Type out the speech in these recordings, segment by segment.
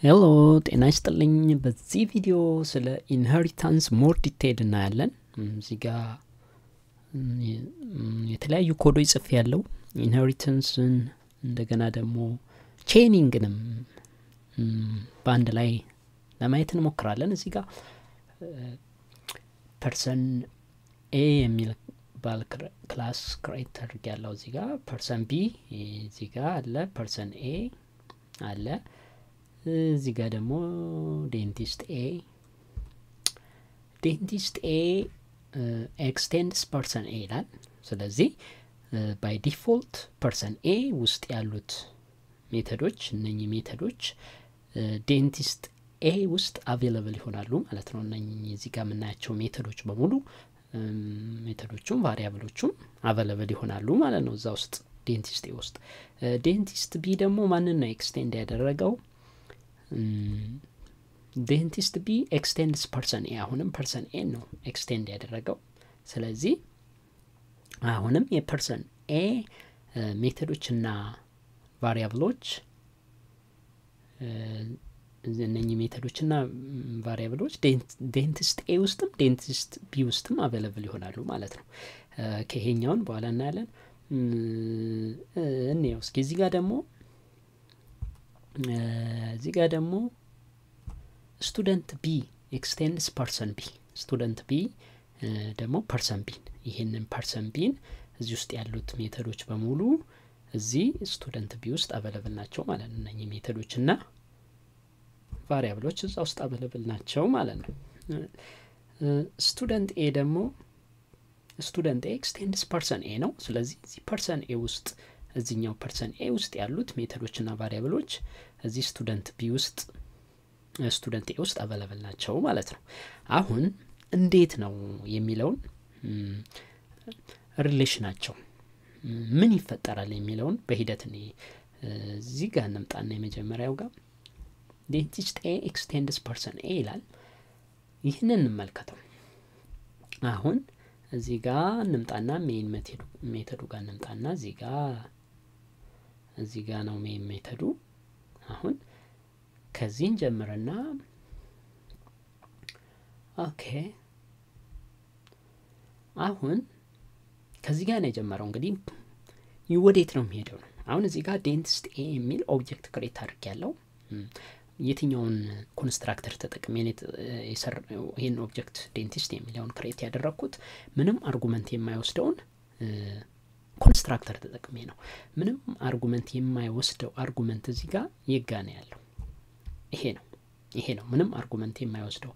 ሄሎ ጤና ይስጥልኝ። በዚህ ቪዲዮ ስለ ኢንሄሪታንስ ሞር ዲቴይል እናያለን። እዚህ ጋ የተለያዩ ኮዶች ጽፍ ያለው ኢንሄሪታንስን እንደገና ደግሞ ቼኒንግንም በአንድ ላይ ለማየት እንሞክራለን። እዚህ ጋ ፐርሰን ኤ የሚል ባል ክላስ ክሬት ተደርግ ያለው እዚህ ጋ ፐርሰን ቢ እዚህ ጋ አለ፣ ፐርሰን ኤ አለ እዚህ ጋር ደግሞ ዴንቲስት ኤ ዴንቲስት ኤ ኤክስቴንድስ ፐርሰን ኤ ይላል። ስለዚህ ባይ ዲፎልት ፐርሰን ኤ ውስጥ ያሉት ሜተዶች እነኚህ ሜተዶች ዴንቲስት ኤ ውስጥ አቬለብል ይሆናሉ ማለት ነው። እነኚህ እዚህ ጋር የምናያቸው ሜተዶች በሙሉ ሜተዶቹም ቫሪያብሎቹም አቬለብል ይሆናሉ ማለት ነው እዛ ውስጥ ዴንቲስት ኤ ውስጥ። ዴንቲስት ቢ ደግሞ ማንን ነው ኤክስቴንድ ያደረገው? ዴንቲስት ቢ ኤክስቴንድስ ፐርሰን ኤ አሁንም ፐርሰን ኤ ነው ኤክስቴንድ ያደረገው። ስለዚህ አሁንም የፐርሰን ኤ ሜቶዶችና ቫሪያብሎች እነኚህ ሜቶዶችና ቫሪያብሎች ዴንቲስት ኤ ውስጥም ዴንቲስት ቢ ውስጥም አቬለብል ይሆናሉ ማለት ነው። ከይሄኛውን በኋላ እናያለን። እንየው እስኪ እዚህ ጋር ደግሞ እዚህ ጋር ደግሞ ስቱደንት ቢ ኤክስቴንድስ ፐርሰን ቢ ስቱደንት ቢ ደግሞ ፐርሰን ቢን ይህንን ፐርሰን ቢን እዚህ ውስጥ ያሉት ሜተዶች በሙሉ እዚህ ስቱደንት ቢ ውስጥ አበለብል ናቸው ማለት ነው። እነኚህ ሜተዶች እና ቫሪያብሎች እዛ ውስጥ አበለብል ናቸው ማለት ነው። ስቱደንት ኤ ደግሞ ስቱደንት ኤ ኤክስቴንድስ ፐርሰን ኤ ነው። ስለዚህ እዚህ ፐርሰን ኤ ውስጥ እዚኛው ፐርሰን ኤ ውስጥ ያሉት ሜተዶችና ቫሪያብሎች እዚህ ስቱደንት ቢ ውስጥ ስቱደንት ኤ ውስጥ አበለብል ናቸው ማለት ነው። አሁን እንዴት ነው የሚለውን ሪሌሽናቸው ምን ይፈጠራል የሚለውን በሂደት እኔ እዚህ ጋር እንምጣና የመጀመሪያው ጋር ዴንቲስት ኤ ኤክስቴንድስ ፐርሰን ኤ ይላል። ይህንን እንመልከተው። አሁን እዚህ ጋር እንምጣና ሜን ሜተዱ ጋር እንምጣና እዚህ ጋር እዚህ ጋር ነው ሜን ሜተዱ። አሁን ከዚህን ጀምርና ኦኬ አሁን ከዚህ ጋር ነው የጀመረው። እንግዲህ ወዴት ነው የሚሄደው ነው። አሁን እዚህ ጋር ዴንቲስት ኤ የሚል ኦብጀክት ክሬት አድርግ ያለው የትኛውን ኮንስትራክተር ተጠቅሜ ይህን ኦብጀክት ዴንቲስት የሚለውን ክሬት ያደረግኩት ምንም አርጉመንት የማይወስደውን ኮንስትራክተር ተጠቅሜ ነው። ምንም አርጉመንት የማይወስደው አርጉመንት እዚህ ጋር የጋ ነው ያለው። ይሄ ነው ይሄ ነው ምንም አርጉመንት የማይወስደው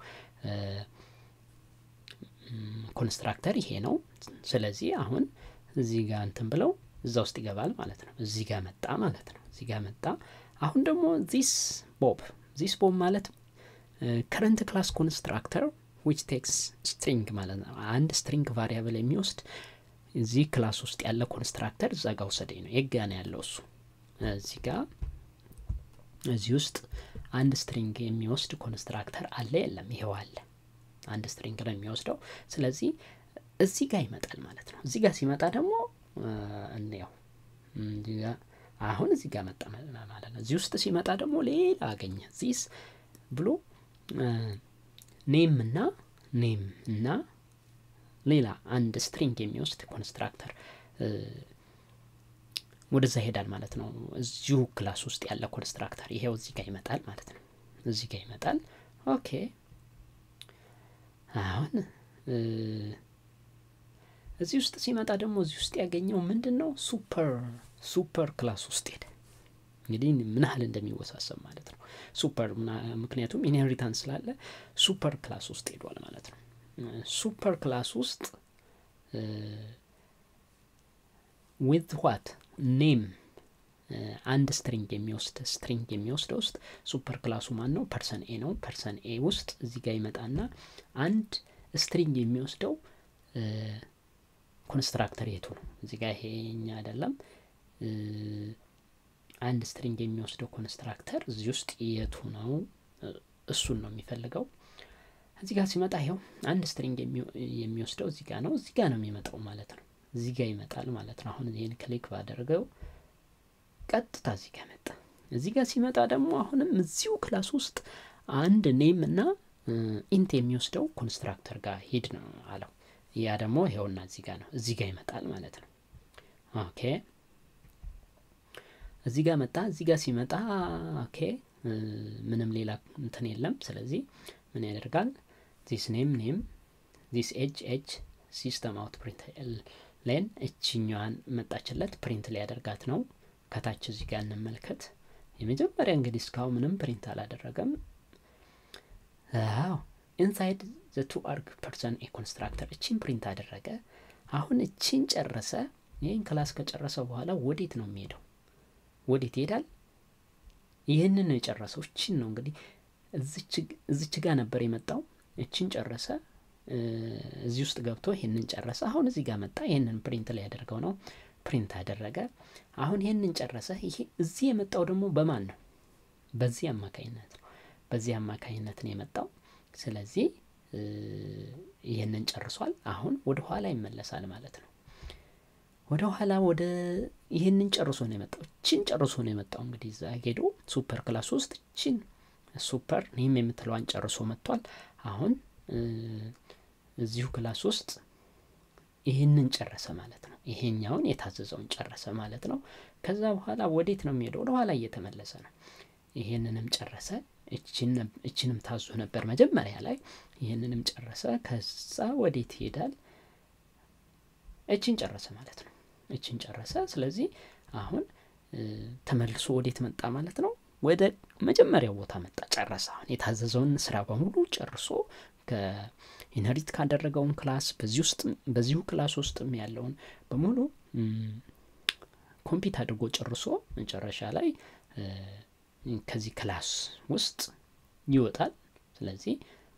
ኮንስትራክተር ይሄ ነው። ስለዚህ አሁን እዚህ ጋር እንትን ብለው እዛ ውስጥ ይገባል ማለት ነው። እዚህ ጋር መጣ ማለት ነው። እዚህ ጋር መጣ። አሁን ደግሞ ዚስ ቦብ ዚስ ቦብ ማለት ከረንት ክላስ ኮንስትራክተር ዊች ቴክስ ስትሪንግ ማለት ነው። አንድ ስትሪንግ ቫሪያብል የሚወስድ እዚህ ክላስ ውስጥ ያለ ኮንስትራክተር እዛ ጋር ውሰደኝ ነው። የጋ ነው ያለው እሱ እዚህ ጋር እዚህ ውስጥ አንድ ስትሪንግ የሚወስድ ኮንስትራክተር አለ የለም? ይኸው አለ። አንድ ስትሪንግ ነው የሚወስደው። ስለዚህ እዚህ ጋር ይመጣል ማለት ነው። እዚህ ጋር ሲመጣ ደግሞ እንየው አሁን እዚህ ጋር መጣ ማለት ነው። እዚህ ውስጥ ሲመጣ ደግሞ ሌላ አገኘ ዚስ ብሎ ኔም እና ኔም እና ሌላ አንድ ስትሪንግ የሚወስድ ኮንስትራክተር ወደዛ ይሄዳል ማለት ነው። እዚሁ ክላስ ውስጥ ያለ ኮንስትራክተር ይሄው እዚህ ጋር ይመጣል ማለት ነው። እዚህ ጋር ይመጣል። ኦኬ አሁን እዚህ ውስጥ ሲመጣ ደግሞ እዚህ ውስጥ ያገኘው ምንድን ነው? ሱፐር ሱፐር ክላስ ውስጥ ሄደ። እንግዲህ ምን ያህል እንደሚወሳሰብ ማለት ነው። ሱፐር ምክንያቱም ኢንሄሪታንስ ስላለ ሱፐር ክላስ ውስጥ ሄዷል ማለት ነው። ሱፐር ክላስ ውስጥ ዊዝ ዋት ኔም አንድ ስትሪንግ የሚወስድ ስትሪንግ የሚወስድ ውስጥ ሱፐር ክላሱ ማን ነው? ፐርሰን ኤ ነው። ፐርሰን ኤ ውስጥ እዚህ ጋር ይመጣና አንድ ስትሪንግ የሚወስደው ኮንስትራክተር የቱ ነው? እዚህ ጋር ይሄኛ አይደለም። አንድ ስትሪንግ የሚወስደው ኮንስትራክተር እዚህ ውስጥ የቱ ነው? እሱን ነው የሚፈልገው። እዚህ ጋር ሲመጣ ይኸው አንድ ስትሪንግ የሚወስደው እዚህ ጋር ነው። እዚህ ጋር ነው የሚመጣው ማለት ነው። እዚህ ጋር ይመጣል ማለት ነው። አሁን ይህን ክሊክ ባደርገው ቀጥታ እዚህ ጋር መጣ። እዚህ ጋር ሲመጣ ደግሞ አሁንም እዚሁ ክላስ ውስጥ አንድ ኔም እና ኢንት የሚወስደው ኮንስትራክተር ጋር ሂድ ነው አለው። ያ ደግሞ ይኸውና እዚህ ጋር ነው፣ እዚህ ጋር ይመጣል ማለት ነው። ኦኬ እዚህ ጋር መጣ። እዚህ ጋር ሲመጣ ኦኬ ምንም ሌላ እንትን የለም። ስለዚህ ምን ያደርጋል? ዚስ ኔም ኔም ዚስ ኤጅ ኤጅ ሲስተም አውት ፕሪንት ሌን እችኛዋን መጣችለት ፕሪንት ሊያደርጋት ነው። ከታች እዚህ ጋር እንመልከት። የመጀመሪያ እንግዲህ እስካሁን ምንም ፕሪንት አላደረገም። አዎ ኢንሳይድ ዘ ቱ አርግ ፐርሰን ኤ ኮንስትራክተር እቺን ፕሪንት አደረገ። አሁን እቺን ጨረሰ። ይህን ክላስ ከጨረሰ በኋላ ወዴት ነው የሚሄደው? ወዴት ይሄዳል? ይህንን ነው የጨረሰው። እቺን ነው እንግዲህ እዚች ጋር ነበር የመጣው። እቺን ጨረሰ። እዚህ ውስጥ ገብቶ ይህንን ጨረሰ። አሁን እዚህ ጋር መጣ። ይህንን ፕሪንት ሊያደርገው ነው። ፕሪንት አደረገ። አሁን ይህንን ጨረሰ። ይሄ እዚህ የመጣው ደግሞ በማን ነው? በዚህ አማካኝነት ነው። በዚህ አማካኝነት ነው የመጣው። ስለዚህ ይህንን ጨርሷል። አሁን ወደ ኋላ ይመለሳል ማለት ነው። ወደ ኋላ ወደ ይህንን ጨርሶ ነው የመጣው። እችን ጨርሶ ነው የመጣው። እንግዲህ እዛ ሄዶ ሱፐር ክላስ ውስጥ እችን ሱፐር ኔም የምትለዋን ጨርሶ መጥቷል። አሁን እዚሁ ክላስ ውስጥ ይህንን ጨረሰ ማለት ነው። ይሄኛውን የታዘዘውን ጨረሰ ማለት ነው። ከዛ በኋላ ወዴት ነው የሚሄደው? ወደ ኋላ እየተመለሰ ነው። ይሄንንም ጨረሰ። እችንም ታዞ ነበር መጀመሪያ ላይ። ይህንንም ጨረሰ። ከዛ ወዴት ይሄዳል? እችን ጨረሰ ማለት ነው። እችን ጨረሰ። ስለዚህ አሁን ተመልሶ ወዴት መጣ ማለት ነው? ወደ መጀመሪያው ቦታ መጣ፣ ጨረሰ። አሁን የታዘዘውን ስራ በሙሉ ጨርሶ ከኢንሄሪት ካደረገውን ክላስ በዚህ ውስጥ በዚሁ ክላስ ውስጥም ያለውን በሙሉ ኮምፒት አድርጎ ጨርሶ መጨረሻ ላይ ከዚህ ክላስ ውስጥ ይወጣል። ስለዚህ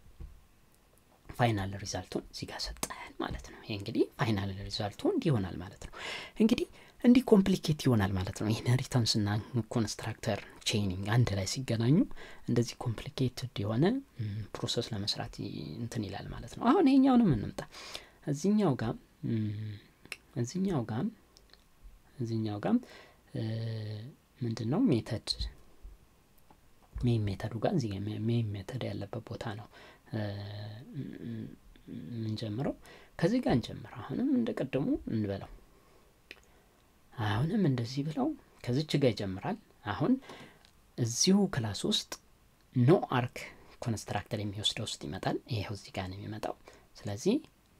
ፋይናል ሪዛልቱን እዚህ ጋር ሰጠን ማለት ነው። ይሄ እንግዲህ ፋይናል ሪዛልቱ እንዲህ ይሆናል ማለት ነው። እንግዲህ እንዲህ ኮምፕሊኬት ይሆናል ማለት ነው። ኢንሄሪታንስ እና ኮንስትራክተር ቼይኒንግ አንድ ላይ ሲገናኙ እንደዚህ ኮምፕሊኬትድ የሆነ ፕሮሰስ ለመስራት እንትን ይላል ማለት ነው። አሁን ይሄኛውንም እንምጣ። እዚኛው ጋም እዚኛው ጋም እዚኛው ጋም ምንድን ነው ሜተድ ሜን ሜተዱ ጋር እዚህ ሜን ሜተድ ያለበት ቦታ ነው የምንጀምረው። ከዚህ ጋር እንጀምር። አሁንም እንደ ቀደሙ እንበለው። አሁንም እንደዚህ ብለው ከዚች ጋር ይጀምራል። አሁን እዚሁ ክላስ ውስጥ ኖ አርክ ኮንስትራክተር የሚወስደው ውስጥ ይመጣል። ይሄው እዚህ ጋር ነው የሚመጣው። ስለዚህ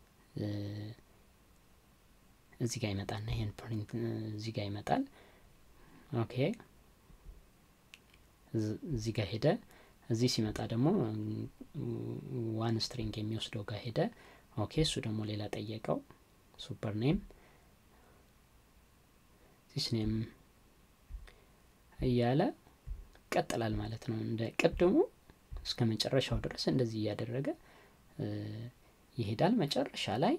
እዚህ ጋር ይመጣልና ይሄን ፕሪንት እዚህ ጋር ይመጣል። ኦኬ እዚህ ጋር ሄደ። እዚህ ሲመጣ ደግሞ ዋን ስትሪንግ የሚወስደው ጋር ሄደ። ኦኬ እሱ ደግሞ ሌላ ጠየቀው። ሱፐር ኔም ዚስ ኔም እያለ ይቀጥላል ማለት ነው። እንደ ቅድሙ እስከ መጨረሻው ድረስ እንደዚህ እያደረገ ይሄዳል። መጨረሻ ላይ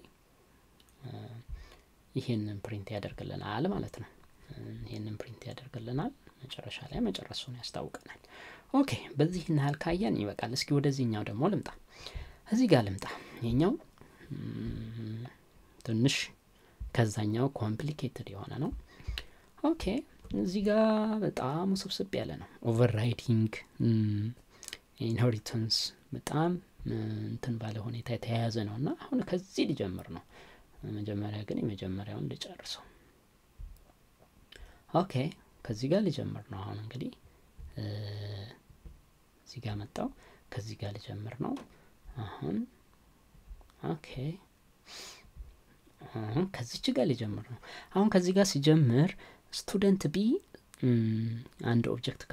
ይሄንን ፕሪንት ያደርግልናል ማለት ነው። ይሄንን ፕሪንት ያደርግልናል። መጨረሻ ላይ መጨረሱን ያስታውቀናል። ኦኬ በዚህ ያህል ካየን ይበቃል። እስኪ ወደዚህኛው ደግሞ ልምጣ። እዚህ ጋር ልምጣ። የኛው ትንሽ ከዛኛው ኮምፕሊኬትድ የሆነ ነው። ኦኬ እዚህ ጋር በጣም ውስብስብ ያለ ነው። ኦቨርራይዲንግ ኢንሄሪታንስ በጣም እንትን ባለ ሁኔታ የተያያዘ ነው እና አሁን ከዚህ ሊጀምር ነው። መጀመሪያ ግን የመጀመሪያውን ልጨርሰው። ኦኬ ከዚህ ጋር ሊጀምር ነው። አሁን እንግዲህ እዚህ ጋር መጣው። ከዚህ ጋር ሊጀምር ነው። አሁን ኦኬ አሁን ከዚች ጋር ሊጀምር ነው። አሁን ከዚህ ጋር ሲጀምር ስቱደንት ቢ አንድ ኦብጀክት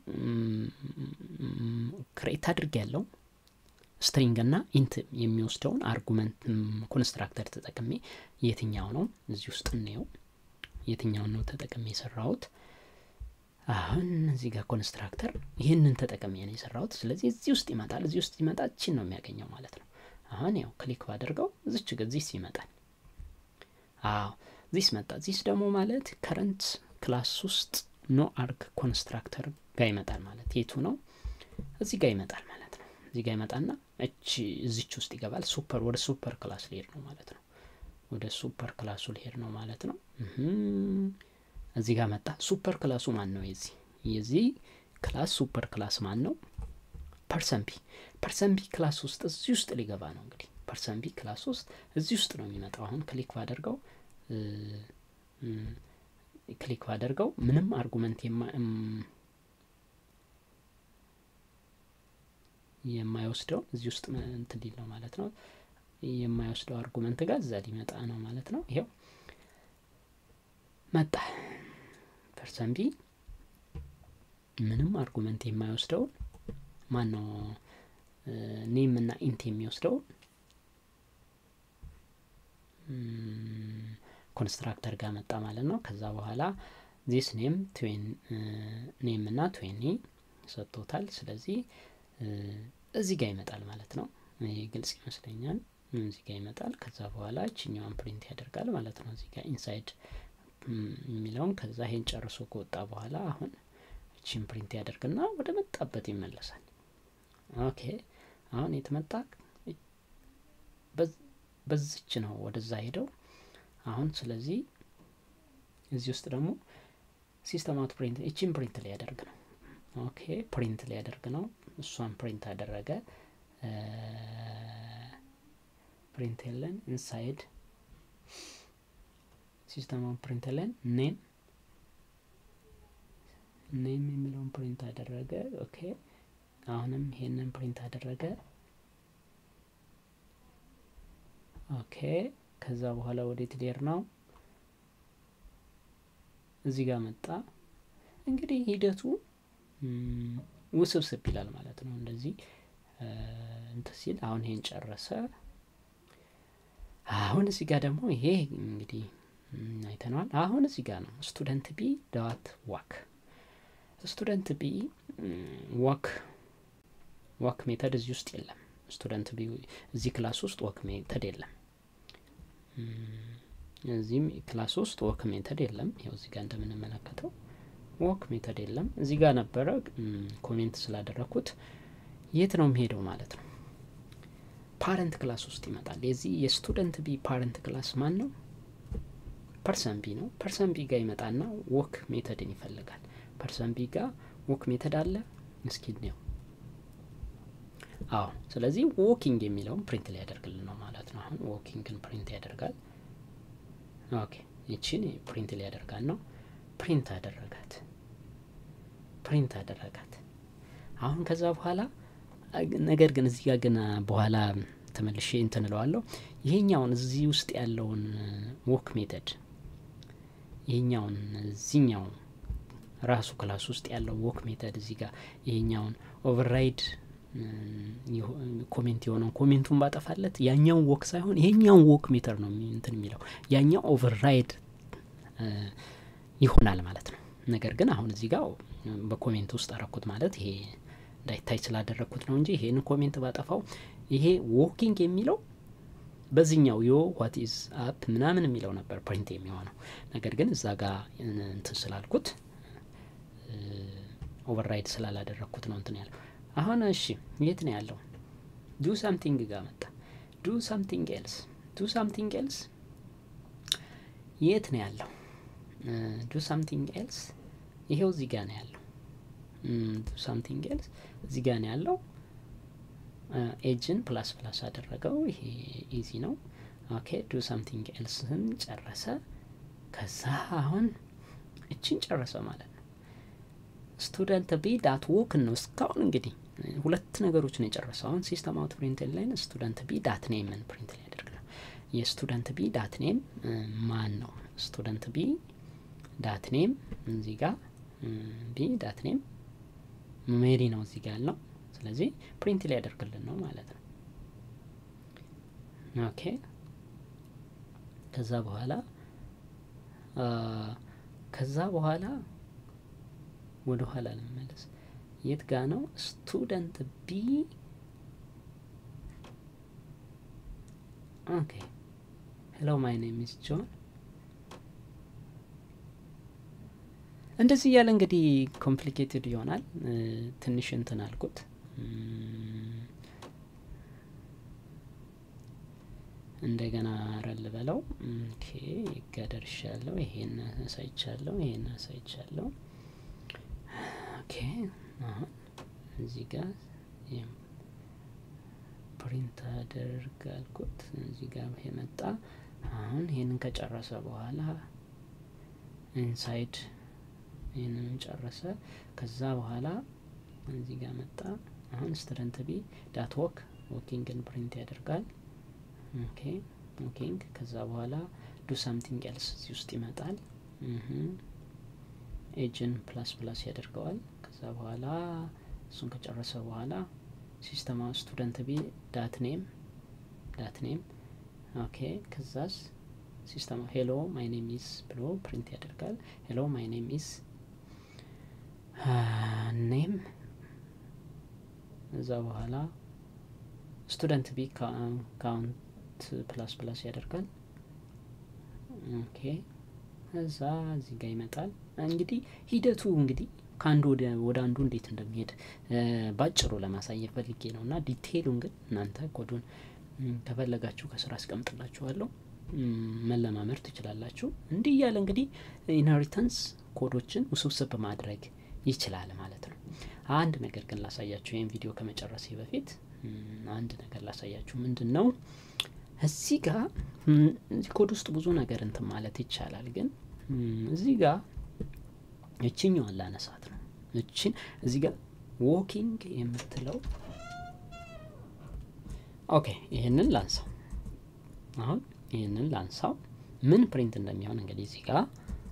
ክሬት አድርግ ያለው ስትሪንግ እና ኢንት የሚወስደውን አርጉመንት ኮንስትራክተር ተጠቅሜ የትኛው ነው እዚህ ውስጥ እንየው የትኛውን ነው ተጠቅሜ የሰራሁት አሁን እዚህ ጋር ኮንስትራክተር ይህንን ተጠቅሜ ነው የሰራሁት ስለዚህ እዚህ ውስጥ ይመጣል እዚህ ውስጥ ይመጣ ችን ነው የሚያገኘው ማለት ነው አሁን ያው ክሊክ ባደርገው እዚች ግ ዚስ ይመጣል አዎ ዚስ መጣ ዚስ ደግሞ ማለት ከረንት ክላስ ውስጥ ኖ አርግ ኮንስትራክተር ጋር ይመጣል ማለት የቱ ነው እዚህ ጋር ይመጣል ማለት ነው እዚህ ጋር ይመጣና እች እዚች ውስጥ ይገባል ሱፐር ወደ ሱፐር ክላስ ሊሄድ ነው ማለት ነው ወደ ሱፐር ክላሱ ሊሄድ ነው ማለት ነው እዚህ ጋር መጣ ሱፐር ክላሱ ማን ነው የዚህ የዚህ ክላስ ሱፐር ክላስ ማን ነው? ፐርሰን ቢ ፐርሰን ቢ ክላስ ውስጥ እዚህ ውስጥ ሊገባ ነው እንግዲህ ፐርሰን ቢ ክላስ ውስጥ እዚህ ውስጥ ነው የሚመጣው። አሁን ክሊክ ባደርገው ክሊክ ባደርገው ምንም አርጉመንት የማይወስደውን እዚህ ውስጥ እንትን ሊል ነው ማለት ነው። የማይወስደው አርጉመንት ጋር እዛ ሊመጣ ነው ማለት ነው። ይኸው መጣ ፐርሰን ቢ ምንም አርጉመንት የማይወስደውን ማን ነው ኔም እና ኢንት የሚወስደውን ኮንስትራክተር ጋር መጣ ማለት ነው። ከዛ በኋላ ዚስ ኔም ኔም እና ትዌኒ ሰጥቶታል። ስለዚህ እዚህ ጋር ይመጣል ማለት ነው። ይህ ግልጽ ይመስለኛል። እዚህ ጋር ይመጣል። ከዛ በኋላ እችኛዋን ፕሪንት ያደርጋል ማለት ነው። እዚህ ጋር ኢንሳይድ የሚለውን ከዛ ይሄን ጨርሶ ከወጣ በኋላ አሁን እቺን ፕሪንት ያደርግና ወደ መጣበት ይመለሳል። ኦኬ አሁን የተመጣ በዝች ነው ወደዛ ሄደው አሁን ስለዚህ እዚህ ውስጥ ደግሞ ሲስተም አውት ፕሪንት እቺን ፕሪንት ሊያደርግ ነው። ኦኬ ፕሪንት ሊያደርግ ነው። እሷን ፕሪንት አደረገ። ፕሪንት የለን ኢንሳይድ ሲስተም አውት ፕሪንት የለን ኔም ኔም የሚለውን ፕሪንት አደረገ። ኦኬ አሁንም ይሄንን ፕሪንት አደረገ። ኦኬ ከዛ በኋላ ወዴት ሊሄድ ነው? እዚህ ጋር መጣ። እንግዲህ ሂደቱ ውስብስብ ይላል ማለት ነው። እንደዚህ እንትን ሲል አሁን ይሄን ጨረሰ። አሁን እዚህ ጋር ደግሞ ይሄ እንግዲህ አይተነዋል። አሁን እዚህ ጋር ነው ስቱደንት ቢ ዳት ዋክ ስቱደንት ቢ ዋክ ዋክ ሜተድ እዚህ ውስጥ የለም። ስቱደንት ቢ እዚህ ክላስ ውስጥ ወክ ሜተድ የለም። እዚህም ክላስ ውስጥ ወክ ሜተድ የለም። ይኸው እዚህ ጋር እንደምንመለከተው ወክ ሜተድ የለም። እዚህ ጋር ነበረ ኮሜንት ስላደረግኩት የት ነው የሚሄደው ማለት ነው። ፓረንት ክላስ ውስጥ ይመጣል። የዚህ የስቱደንት ቢ ፓረንት ክላስ ማን ነው? ፐርሰን ቢ ነው። ፐርሰን ቢ ጋር ይመጣና ወክ ሜተድን ይፈልጋል። ፐርሰን ቢ ጋር ወክ ሜተድ አለ። እስኪ ነው አዎ። ስለዚህ ዎኪንግ የሚለውን ፕሪንት ሊያደርግልን ነው ማለት ነው። አሁን ዎኪንግን ፕሪንት ያደርጋል። ኦኬ ይቺን ፕሪንት ሊያደርጋል ነው። ፕሪንት አደረጋት፣ ፕሪንት አደረጋት። አሁን ከዛ በኋላ ነገር ግን እዚህ ጋር ግን በኋላ ተመልሼ እንትን እለዋለሁ። ይሄኛውን እዚህ ውስጥ ያለውን ወክ ሜተድ ይሄኛውን እዚኛው ራሱ ክላስ ውስጥ ያለው ወክ ሜተድ እዚህ ጋር ይሄኛውን ኦቨርራይድ ኮሜንት የሆነውን ኮሜንቱን ባጠፋለት ያኛውን ወክ ሳይሆን ይሄኛውን ወክ ሜተር ነው እንትን የሚለው ያኛው ኦቨርራይድ ይሆናል ማለት ነው። ነገር ግን አሁን እዚህ ጋር በኮሜንት ውስጥ አረኩት ማለት ይሄ እንዳይታይ ስላደረግኩት ነው እንጂ ይሄን ኮሜንት ባጠፋው ይሄ ዎኪንግ የሚለው በዚህኛው ዮ ዋት ኢዝ አፕ ምናምን የሚለው ነበር ፕሪንት የሚሆነው። ነገር ግን እዛ ጋር እንትን ስላልኩት ኦቨርራይድ ስላላደረግኩት ነው እንትን ያለው። አሁን እሺ የት ነው ያለው? ዱ ሳምቲንግ ጋር መጣ። ዱ ሳምቲንግ ኤልስ ዱ ሳምቲንግ ኤልስ የት ነው ያለው? ዱ ሳምቲንግ ኤልስ ይሄው እዚህ ጋር ነው ያለው። ዱ ሳምቲንግ ኤልስ እዚህ ጋር ነው ያለው። ኤጅን ፕላስ ፕላስ አደረገው። ይሄ ኢዚ ነው። ኦኬ ዱ ሳምቲንግ ኤልስን ጨረሰ። ከዛ አሁን እችን ጨረሰ ማለት ነው። ስቱደንት ቢ ዳት ዎክ ነው እስካሁን እንግዲህ ሁለት ነገሮች ነው የጨረሰው። አሁን ሲስተም አውት ፕሪንት ላይን ስቱደንት ቢ ዳት ኔምን ፕሪንት ሊያደርግ ነው። የስቱደንት ቢ ዳት ኔም ማን ነው? ስቱደንት ቢ ዳት ኔም እዚህ ጋር ቢ ዳት ኔም ሜሪ ነው እዚህ ጋር ያለው። ስለዚህ ፕሪንት ሊያደርግልን ነው ማለት ነው። ኦኬ ከዛ በኋላ ከዛ በኋላ ወደ ኋላ ልመለስ። የት ጋ ነው ስቱደንት ቢ? ኦኬ ሄሎ ማይ ኔም ኢዝ ጆን። እንደዚህ እያለ እንግዲህ ኮምፕሊኬትድ ይሆናል። ትንሽ እንትን አልኩት። እንደገና ረል በለው። ኦኬ ይጋደርሻለሁ። ይሄን አሳይቻለሁ። ይሄን አሳይቻለሁ። ኦኬ አሁን እዚህ ጋር ፕሪንት አድርግ አልኩት። እዚህ ጋር የመጣ አሁን ይህንን ከጨረሰ በኋላ ኢንሳይድ ይህንን ጨረሰ። ከዛ በኋላ እዚህ ጋር መጣ። አሁን ስተደንት ቢ ዳት ወክ ወኪንግን ፕሪንት ያደርጋል። ኦኬ ወኪንግ። ከዛ በኋላ ዱ ሳምቲንግ ኤልስ እዚህ ውስጥ ይመጣል። ኤጅን ፕላስ ፕላስ ያደርገዋል። ከዛ በኋላ እሱን ከጨረሰ በኋላ ሲስተማ ስቱደንት ቢ ዳት ኔም ዳት ኔም ኦኬ። ከዛስ ሲስተማ ሄሎ ማይ ኔም ኢዝ ብሎ ፕሪንት ያደርጋል። ሄሎ ማይ ኔም ኢዝ ኔም እዛ በኋላ ስቱደንት ቢ ካውንት ፕላስ ፕላስ ያደርጋል። ኦኬ እዛ እዚህ ጋር ይመጣል። እንግዲህ ሂደቱ እንግዲህ ከአንዱ ወደ አንዱ እንዴት እንደሚሄድ ባጭሩ ለማሳየት ፈልጌ ነው እና ዲቴይሉን ግን እናንተ ኮዱን ከፈለጋችሁ ከስራ አስቀምጥላችኋለሁ መለማመድ ትችላላችሁ። እንዲህ እያለ እንግዲህ ኢንሄሪታንስ ኮዶችን ውስብስብ ማድረግ ይችላል ማለት ነው። አንድ ነገር ግን ላሳያችሁ፣ ይህን ቪዲዮ ከመጨረሴ በፊት አንድ ነገር ላሳያችሁ። ምንድን ነው እዚህ ጋር እዚህ ኮድ ውስጥ ብዙ ነገር እንትን ማለት ይቻላል፣ ግን እዚህ ጋር እችኛዋን ላነሳት ነው። እችን እዚህ ጋር ዎኪንግ የምትለው ኦኬ፣ ይህንን ላንሳው። አሁን ይህንን ላንሳው ምን ፕሪንት እንደሚሆን እንግዲህ እዚህ ጋር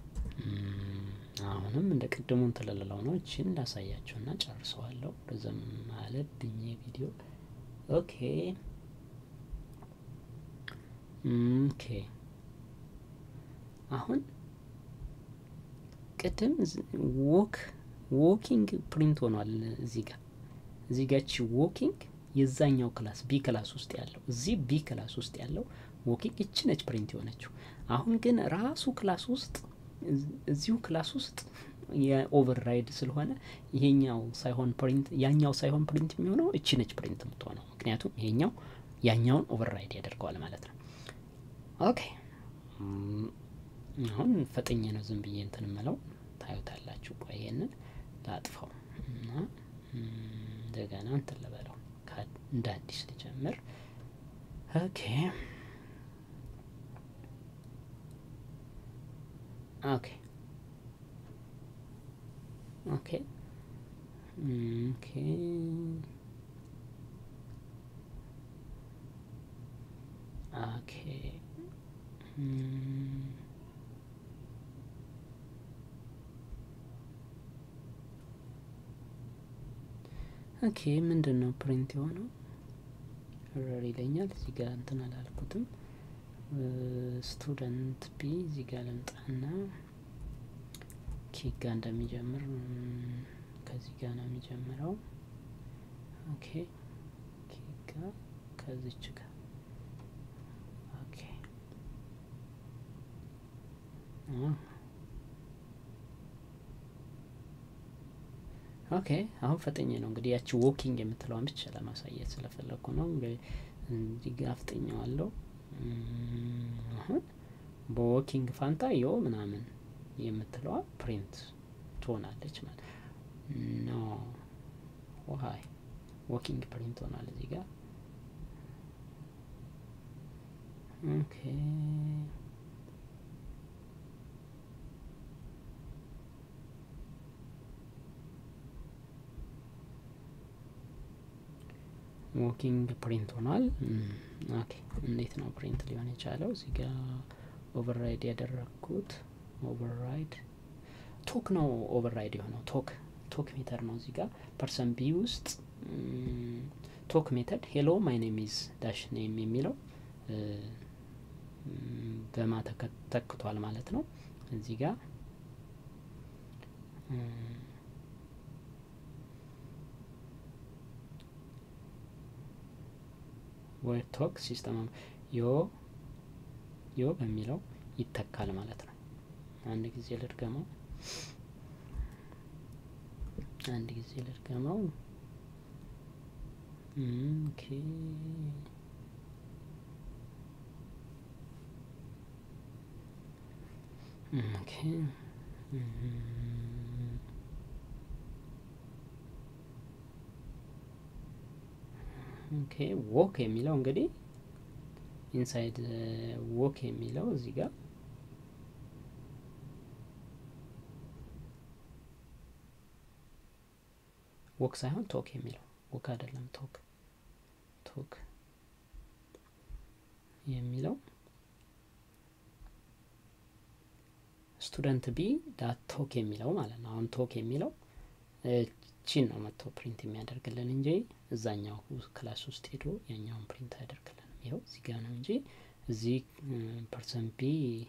አሁንም እንደ ቅድሙን ትልልለው ነው። እችን ላሳያችሁና ጨርሰዋለሁ። ረዘም አለብኝ ቪዲዮ። ኦኬ ኦኬ አሁን ቅድም ዎክ ዎኪንግ ፕሪንት ሆኗል። እዚህ ጋር እዚህ ጋር ቺ ዎኪንግ የዛኛው ክላስ ቢ ክላስ ውስጥ ያለው እዚህ ቢ ክላስ ውስጥ ያለው ዎኪንግ እቺ ነች ፕሪንት የሆነችው። አሁን ግን ራሱ ክላስ ውስጥ እዚሁ ክላስ ውስጥ የኦቨርራይድ ስለሆነ ይሄኛው ሳይሆን ፕሪንት ያኛው ሳይሆን ፕሪንት የሚሆነው እቺ ነች ፕሪንት የምትሆነው። ምክንያቱም ይሄኛው ያኛውን ኦቨርራይድ ያደርገዋል ማለት ነው። ኦኬ አሁን ፈጠኝ ነው ዝም ብዬ እንትን ምለው ታዩታላችሁ። ቆይ ይሄንን ላጥፋው እና እንደገና እንትን ልበለው እንደ አዲስ ልጀምር። ኦኬ ኦኬ ኦኬ ኦኬ ኦኬ ኦኬ ምንድን ነው ፕሪንት የሆነው ረር ይለኛል። እዚህ ጋር እንትን አላልኩትም። ስቱደንት ቢ እዚህ ጋር ልምጣና ኬክ ጋር እንደሚጀምር ከዚህ ጋር ነው የሚጀምረው። ኦኬ ኬክ ጋር ከዚች ጋር ኦኬ ኦኬ አሁን ፈጠኝ ነው እንግዲህ ያቺ ዎኪንግ የምትለዋን ብቻ ለማሳየት ስለፈለግኩ ነው። እዚህ ጋር አፍጥኘዋለሁ። አሁን በዎኪንግ ፋንታ ዮ ምናምን የምትለዋ ፕሪንት ትሆናለች ማለት ኖ ዋይ ዎኪንግ ፕሪንት ሆናል እዚህ ጋር ኦኬ ዎኪንግ ፕሪንት ሆኗል። ኦኬ እንዴት ነው ፕሪንት ሊሆን የቻለው? እዚህ ጋር ኦቨርራይድ ያደረግኩት ኦቨርራይድ ቶክ ነው። ኦቨርራይድ የሆነው ቶክ ቶክ ሜተድ ነው። እዚህ ጋር ፐርሰን ቢ ውስጥ ቶክ ሜተድ ሄሎ ማይ ኔም ኢዝ ዳሽ ኔም የሚለው በማ ተክቷል ማለት ነው። እዚህ ጋር ወይ ቶክ ሲስተም ዮ ዮ በሚለው ይተካል ማለት ነው። አንድ ጊዜ ልድገመው፣ አንድ ጊዜ ልድገመው። ኦኬ ኦኬ ኦኬ ዎክ የሚለው እንግዲህ ኢንሳይድ ዎክ የሚለው እዚህ ጋር ወክ ሳይሆን ቶክ የሚለው ወክ አይደለም ቶክ ቶክ የሚለው ስቱደንት ቢ ዳት ቶክ የሚለው ማለት ነው አሁን ቶክ የሚለው ቺን ነው መጥቶ ፕሪንት የሚያደርግልን እንጂ እዛኛው ክላስ ውስጥ ሄዶ ያኛውን ፕሪንት አያደርግልንም ይኸው እዚህ ጋር ነው እንጂ እዚህ ፐርሰን ቢ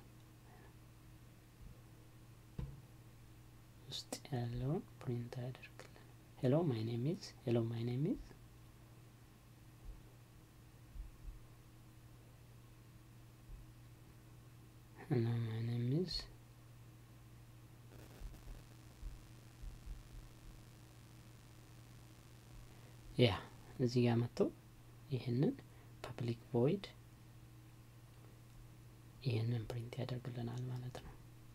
ውስጥ ያለውን ፕሪንት አያደርግልን ሄሎ ማይ ኔም ኢዝ ሄሎ ማይ ኔም ኢዝ ሄሎ ማይ ኔም ኢዝ ያ እዚህ ጋር መጥቶ ይህንን ፐብሊክ ቮይድ ይህንን ፕሪንት ያደርግልናል ማለት ነው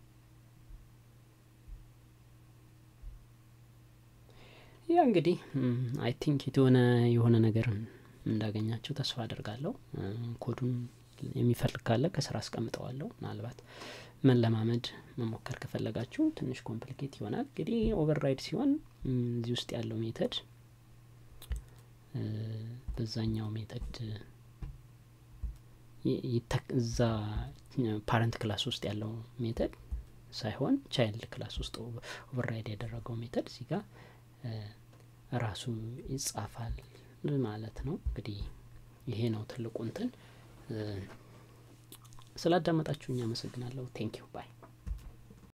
ያ እንግዲህ አይ ቲንክ የሆነ የሆነ ነገር እንዳገኛቸው ተስፋ አድርጋለሁ ኮዱን የሚፈልግ ካለ ከስራ አስቀምጠዋለሁ ምናልባት መለማመድ መሞከር ከፈለጋችሁ ትንሽ ኮምፕሊኬት ይሆናል እንግዲህ ኦቨርራይድ ሲሆን እዚህ ውስጥ ያለው ሜተድ በዛኛው ሜተድ እዛ ፓረንት ክላስ ውስጥ ያለው ሜተድ ሳይሆን ቻይልድ ክላስ ውስጥ ኦቨርራይድ ያደረገው ሜተድ እዚህ ጋር ራሱ ይጻፋል ማለት ነው እንግዲህ ይሄ ነው ትልቁ እንትን ስላዳመጣችሁ እኛ አመሰግናለሁ ቴንኪው ባይ